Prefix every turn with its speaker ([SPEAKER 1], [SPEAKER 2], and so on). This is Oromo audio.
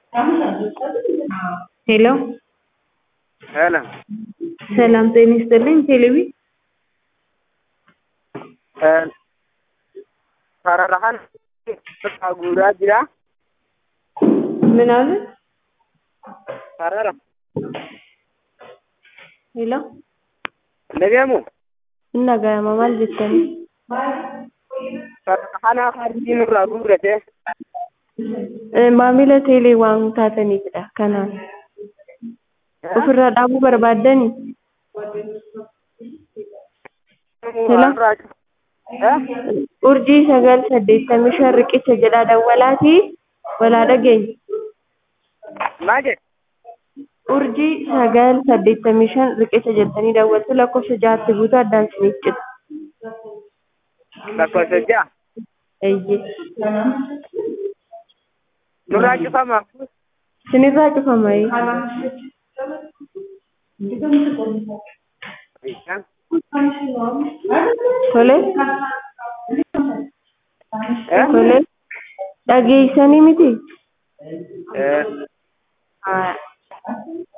[SPEAKER 1] ሄሎ
[SPEAKER 2] ሰላም
[SPEAKER 1] ሰላም ጤና ይስጥልኝ። ቴሌቪ
[SPEAKER 2] sararaan bakka guuraa jira.
[SPEAKER 1] ምን አሉ?
[SPEAKER 2] Sarara.
[SPEAKER 1] ሄሎ
[SPEAKER 2] Dhagahamu
[SPEAKER 1] እና ጋማ ማል jettanii
[SPEAKER 2] sarara hardii nurraa guurrate
[SPEAKER 1] maamila teelee waan taataniifidha kanaan ofirraa dhaabuu barbaaddanii urjii sagal saddeettamii shan riqicha jedhaa dawwalaatii walaa dhageenya
[SPEAKER 2] Maal jedhe?
[SPEAKER 1] urjii sagal saddeettamii shan riqicha jettanii daawwattu lakkoofsa ja'atti guutuu addaan isiniif cita
[SPEAKER 2] Lakkoofsa ja'a.
[SPEAKER 1] eeyyee
[SPEAKER 2] Nurraa cufamaa.
[SPEAKER 1] isinirraa cufamee tole tole dhageessanii miti
[SPEAKER 2] Eh,
[SPEAKER 1] haa